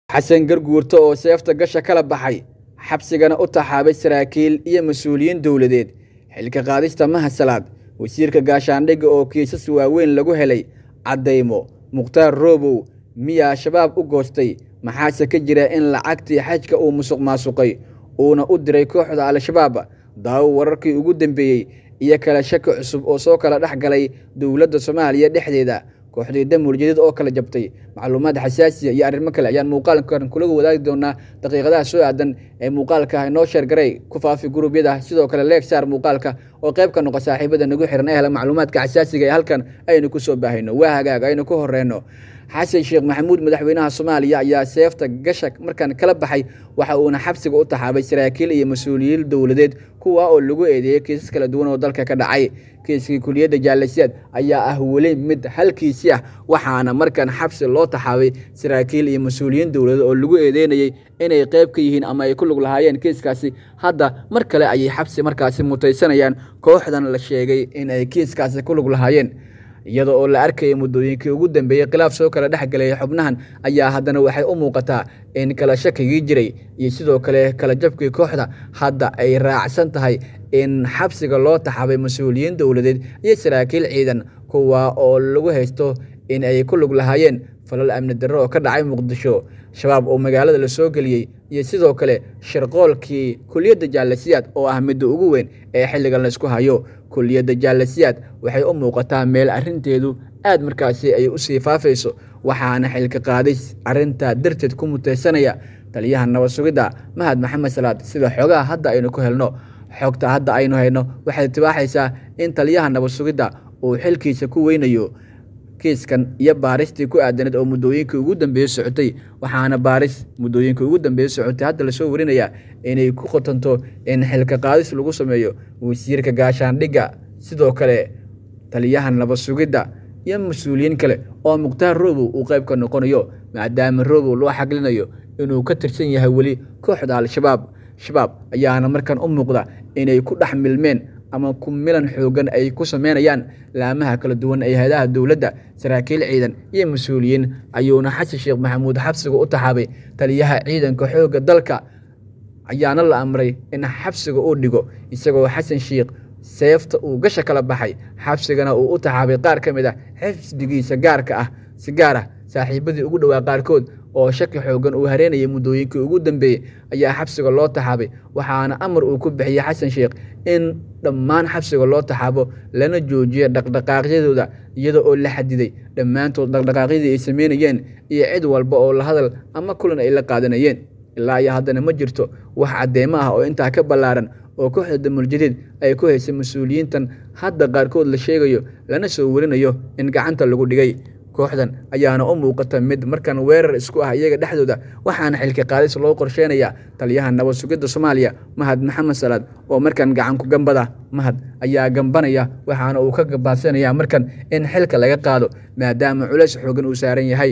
xasan garguurto oo seefta gasha kala baxay xabsigana u taxaabay saraakiil iyo mas-uuliyiin dowladeed xilka qaadista mahasalaad wasiirka gaashaandhigga oo kiisas waaweyn lagu helay caddaymo mukhtaar roobow miyaa shabaab u goostay maxaase ka jira in lacagtii xajka uu musuq maasuqay uuna u diray kooxda al-shabaab daawo wararkii ugu dambeeyey iyo kala shaki cusub oo soo kala dhex galay dowladda soomaaliya dhexdeeda kooxdii damul jadiid oo kala jabtay macluumaad xasaasiya iyo arrimo kale ayaan muuqaalkan kula wadaagi doonaa daqiiqadaha soo aadan ee muuqaalka inoo sheergaray ku faafi gurubyada sidoo kale leeg saar muuqaalka oo qayb ka noqo saaxiibada nagu xiran ee hela macluumaadka xasaasiga ee halkan aynu ku soo baahayno waa hagaag aynu ku horeyno xasan sheekh maxamuud madaxweynaha soomaaliya ayaa seefta gasha markan kala baxay waxa uuna xabsiga u taxaabay saraakiil iyo mas-uuliyiin dowladeed kuwa oo lagu eedeeyey kiisas kala duwan oo dalka ka dhacay kiiskii kuliyadda jaalasiyaad ayaa ah weli mid halkiisii ah waxaana markan xabsi loo taxaabay saraakiil iyo mas-uuliyiin dowladeed oo lagu eedeynayey inay qayb ka yihiin ama ay ku lug lahaayeen kiiskaasi hadda mar kale ayay xabsi markaasi mutaysanayaan kooxdan la sheegay in ay kiiskaasi ku lug lahaayeen iyada oo la arkayay muddooyinkii ugu dambeeyey khilaaf soo kala dhex galay xubnahan ayaa haddana waxay u muuqataa in kala shakigii jiray iyo sidoo kale kala jabkii kooxda hadda ay raacsan tahay in xabsiga loo taxabay mas-uuliyiin dowladeed iyo saraakiil ciidan kuwa oo lagu haysto in ay ku lug lahaayeen falal amni darro oo ka dhacay muqdisho shabaab oo magaalada la soo geliyey iyo sidoo kale shirqoolkii kuliyadda jaalasiyaad oo ah midda ugu weyn ee xilligan laysku hayo kuliyadda jaalasiyaad waxay u muuqataa meel arrinteedu aad markaasi ay u sii faafayso waxaana xilka qaadis arrintaa darteed ku mutaysanaya taliyaha nabad sugidda mahad maxamed salaad sida xoogaha hadda aynu ku helno xogta hadda aynu hayno waxay tibaaxaysaa in taliyaha nabad sugidda uu xilkiisa ku weynayo kiiskan iyo baaristii ku aadaneed oo muddooyinkii ugu dambeeyey socotay waxaana baaris muddooyinkii ugu dambeeyey socotay hadda lasoo warinayaa inay ku qotanto in xilka qaadis lagu sameeyo wasiirka gaashaandhigga sidoo kale taliyaha nabad sugidda iyo mas-uuliyiin kale oo mukhtaar roobow uu qayb ka noqonayo maadaama roobow loo xaglinayo inuu ka tirsan yahay weli kooxda al-shabaab shabaab ayaana markan u muuqda inay ku dhex milmeen ama ku milan xoogan ay ku sameynayaan laamaha kala duwan ee hay-adaha dowladda saraakiil ciidan iyo mas-uuliyiin ayuuna xasan sheekh maxamuud xabsiga u taxaabay taliyaha ciidanka xoogga dalka ayaana la amray in xabsiga uu dhigo isagoo xasan sheekh seefta uu gasha kala baxay xabsigana uu u taxaabay qaar ka mid ah xifdigiisa gaarka ah si gaar ah saaxiibadii ugu dhowaa qaarkood oo shaki xoogan uu hareynayay muddooyinkii ugu dambeeyey ayaa xabsiga loo taxaabay waxaana amar uu ku bixiyey xasan sheekh in dhammaan xabsiga loo taxaabo lana joojiyo dhaqdhaqaaqyadooda iyada oo la xadiday dhammaantood dhaqdhaqaaqyadii ay sameynayeen iyo cid walba oo la hadal ama kulan ay la qaadanayeen ilaa iyo haddana ma jirto wax caddeemo ah oo intaa ka ballaaran oo kooxda damuljadiid ay ku haysay mas-uuliyiintan hadda qaarkood la sheegayo lana soo warinayo in gacanta lagu dhigay kooxdan ayaana u muuqata mid markan weerar isku ah iyaga dhexdooda waxaana xilka qaadis loo qorsheynayaa taliyaha nabad sugidda soomaaliya mahad maxamed salaad oo markan gacanku gambada mahad ayaa gambanaya waxaana uu ka gabaadsanaya markan in xilka laga qaado maadaama culays xoogan uu saaran yahay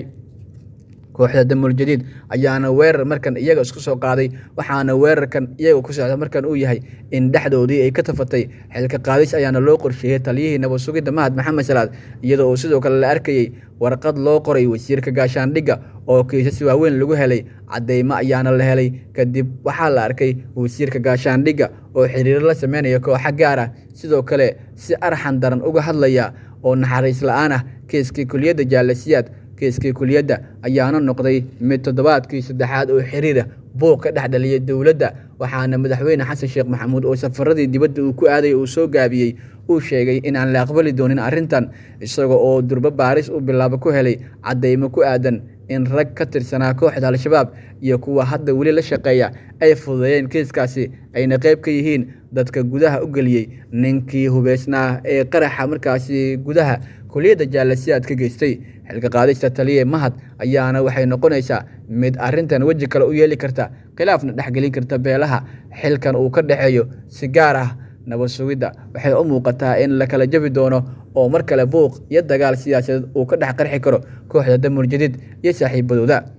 kooxda damuljadiid ayaana weerar markan iyaga isku soo qaaday waxaana weerarkan iyaga ku socda markan uu yahay in dhexdoodii ay ka tafatay xilka qaadis ayaana loo qorsheeyey taliyihii nabad sugidda mahad maxamed salaad iyada oo sidoo kale la arkayey warqad loo qoray wasiirka gaashaandhigga oo kiisas waaweyn lagu helay caddeymo ayaana la helay kadib waxaa la arkay wasiirka gaashaandhigga oo xiriiro la sameynaya kooxa gaar ah sidoo kale si arxan daran uga hadlaya oo naxariis la-aan ah kiiskii kuliyadda jaalasiyaad kiiskii kuliyadda ayaana noqday mid toddobaadkii saddexaad oo xiriira buuq ka dhex dhaliyay dowladda waxaana madaxweyne xasan sheekh maxamuud oo safaradii dibadda uu ku aaday uu soo gaabiyey uu sheegay inaan la aqbali doonin arrintan isaga oo durbo baaris u bilaabo ku helay caddeymo ku aadan in rag ka tirsanaa kooxda al-shabaab iyo kuwa hadda weli la shaqeeya ay fududeeyeen kiiskaasi ayna qayb ka yihiin dadka gudaha u geliyey ninkii hubeysnaa ee qaraxa markaasi gudaha kuliyadda jaalasiyaad ka geystay xilka qaadista taliye mahad ayaana waxay noqonaysaa mid arrintan weji kale u yeeli karta khilaafna dhexgelin karta beelaha xilkan uu ka dhexeeyo si gaar ah nabad sugidda waxay u muuqataa in la kala jabi doono oo mar kale buuq iyo dagaal siyaasadeed uu ka dhex qarxi karo kooxda damul jadiid iyo saaxiibadooda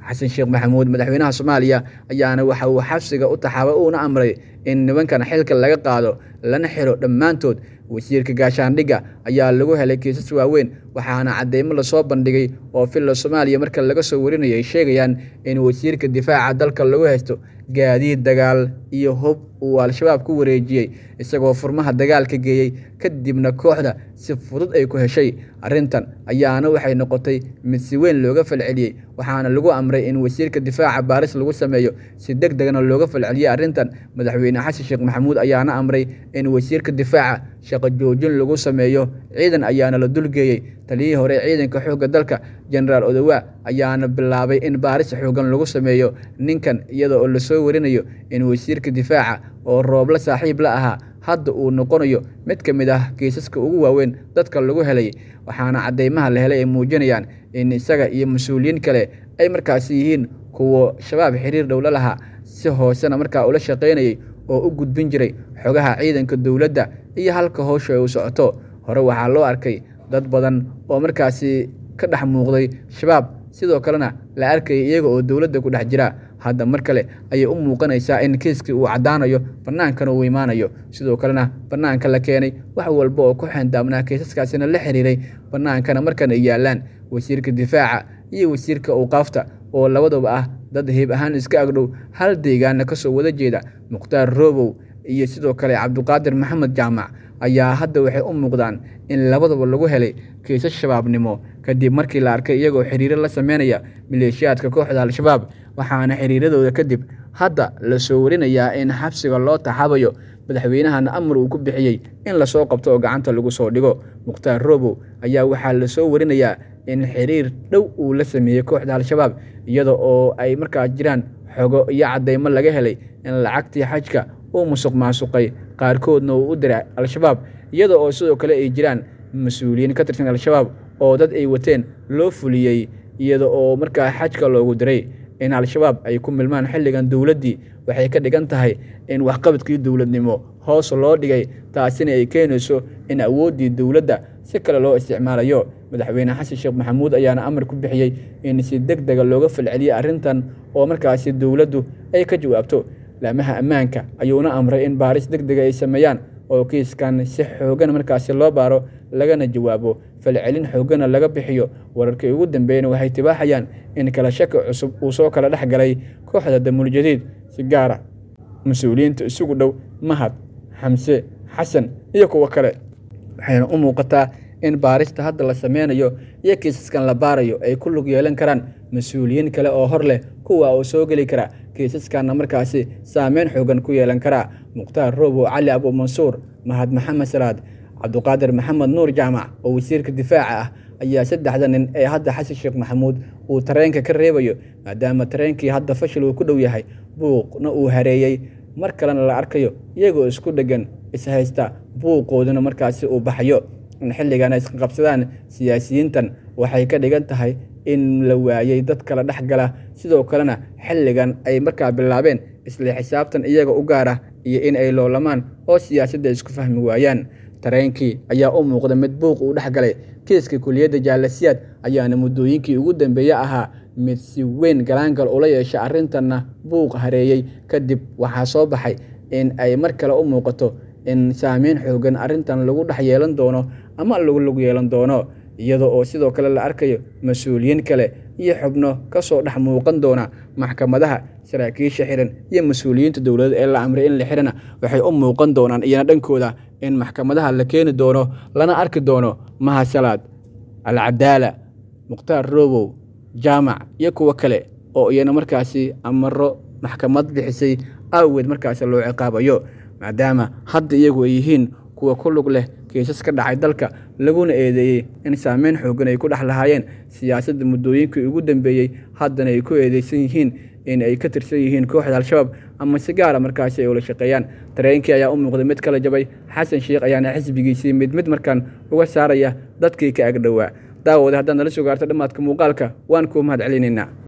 xasan sheekh maxamuud madaxweynaha soomaaliya ayaana waxa uu xabsiga u taxaabay uuna amray in nimankan xilka laga qaado lana xiro dhammaantood wasiirka gaashaandhigga ayaa lagu helay kiisas waaweyn waxaana cadeymo lasoo bandhigay oo filla soomaaliya marka laga soo warinaya ay sheegayaan in wasiirka difaaca dalka lagu haysto gaadiid dagaal iyo hub uu al-shabaab ku wareejiyey isagoo furmaha dagaalka geeyey kadibna kooxda si fudud ay ku heshay arrintan ayaana waxay noqotay mid si weyn looga falceliyey waxaana lagu amray in wasiirka difaaca baaris lagu sameeyo si deg degna looga falceliyey arrintan madaxweyne xasan sheekh maxamuud ayaana amray in wasiirka difaaca shaqo joojin lagu sameeyo ciidan ayaana la dulgeeyey taliyihii hore ciidanka xoogga dalka jenaraal odowa ayaana bilaabay in baaris xoogan lagu sameeyo ninkan iyada oo lasoo warinayo in wasiirka difaaca oo roobla saaxiib la ahaa hadda uu noqonayo mid ka mid ah kiisaska ugu waaweyn dadka lagu helay waxaana cadeymaha la helay ay muujinayaan in isaga iyo mas-uuliyiin kale ay markaasi yihiin kuwa shabaab xiriir dhowla lahaa si hoosena markaa ula shaqaynayay oo u gudbin jiray xogaha ciidanka dowladda iyo halka howsha ay u socoto hore waxaa loo arkay dad badan oo markaasi ka dhex muuqday shabaab sidoo kalena la arkayay iyaga oo dowladda ku dhex jira hadda mar kale ayay u muuqanaysaa in kiiskii uu caddaanayo bannaankana uu imaanayo sidoo kalena bannaanka la keenay wax walba oo ku xendaabnaa kiisaskaasina la xiriiray bannaankana markan ay yaallaan wasiirka difaaca iyo wasiirka awqaafta oo labadaba ah dad hiib ahaan iska agdhow hal deegaana ka soo wada jeeda mukhtaar roobow iyo sidoo kale cabduqaadir maxamed jaamac ayaa hadda waxay u muuqdaan in labadaba lagu helay kiisas shabaabnimo kadib markii la arkay iyagoo xiriiro la sameynaya maleeshiyaadka kooxda al-shabaab waxaana xiriiradooda kadib hadda lasoo warinayaa in xabsiga loo taxabayo madaxweynahana amar uu ku bixiyey in lasoo qabto oo gacanta lagu soo dhigo mukhtaar roobow ayaa waxaa lasoo warinayaa in xiriir dhow uu la sameeyey kooxda al-shabaab iyada oo ay markaa jiraan xogo iyo cadeymo laga helay in lacagtii xajka uu musuq maasuqay qaarkoodna uu u diray al-shabaab iyada oo sidoo kale ay jiraan mas-uuliyiin ka tirsan al-shabaab oo dad ay wateen loo fuliyey iyada oo markaa xajka loogu diray in al-shabaab ay ku milmaan xilligan dowladdii waxay ka dhigan tahay in waxqabadkii dowladnimo hoos loo dhigay taasina ay keenayso in awooddii dowladda si kale loo isticmaalayo madaxweyne xasan sheekh maxamuud ayaana amar ku bixiyey in si deg dega looga falceliyey arrintan oo markaasi dowladdu ay ka jawaabto laamaha ammaanka ayuuna amray in baaris deg dega ay sameeyaan oo kiiskan si xoogan markaasi loo baaro lagana jawaabo falcelin xoogana laga bixiyo wararkii ugu dambeeyana waxay tibaaxayaan in kala shaki cusub uu soo kala dhex galay kooxda damuul jadiid si gaara mas-uuliyiinta isugu dhow mahad xamse xasan iyo kuwo kale waxayna u muuqataa in baarista hadda la sameynayo iyo kiisaskan la baarayo ay ku lug yeelan karaan mas-uuliyiin kale oo hor leh kuwa uu soo geli kara kiisaskanna markaasi saameyn xoogan ku yeelan karaa mukhtaar roobow cali abu mansuur mahad maxamed salaad cabduqaadir maxamed nuur jaamac oo wasiirka difaaca ah ayaa saddexda nin ee hadda xasan sheekh maxamuud uu tareenka ka reebayo maadaama tareenkii hadda fashil uu ku dhow yahay buuqna uu hareeyey mar kalena la arkayo iyagoo isku dheggan ishaysta buuqooduna markaasi uu baxayo in xilligan ay isqabsadaan siyaasiyiintan waxay ka dhigan tahay in la waayey dad kala dhex gala sidoo kalena xilligan ay markaa bilaabeen isla xisaabtan iyaga u gaara iyo in ay loolamaan oo siyaasadda isku fahmi waayaan tareenkii ayaa u muuqda mid buuq uu dhex galay kiiska kuliyadda jaalasiyaad ayaana muddooyinkii ugu dambeeye ahaa mid si weyn galaangal ula yeesha arrintanna buuq hareeyey kadib waxaa soo baxay in ay mar kale u muuqato in saameyn xoogan arrintan lagu dhex yeelan doono ama lagu lug yeelan doono iyada oo sidoo kale la arkayo mas-uuliyiin kale iyo xubno ka soo dhex muuqan doona maxkamadaha saraakiisha xiran iyo mas-uuliyiinta dowladda ee la amray in la xirana waxay u muuqan doonaan iyana dhankooda in maxkamadaha la keeni doono lana arki doono mahasalaad alcadaala mukhtaar roobow jaamac iyo kuwo kale oo iyana markaasi amaro maxkamad bixisay awgeed markaasi loo ciqaabayo maadaama hadda iyagu ay yihiin kuwa ku lug leh kiisas ka dhacay dalka laguna eedeeyey in saameyn xoogan ay ku dhex lahaayeen siyaasadda muddooyinkii ugu dambeeyey haddana ay ku eedeysan yihiin in ay ka tirsan yihiin kooxda al-shabaab ama si gaara markaasi ay ula shaqeeyaan tareenkii ayaa u muuqday mid kala jabay xasan sheekh ayaana xisbigiisii mid mid markaan uga saaraya dadkii ka agdhowaa daawooda haddaad nala sugaarto dhammaadka muuqaalka waan kuu mahad celinaynaa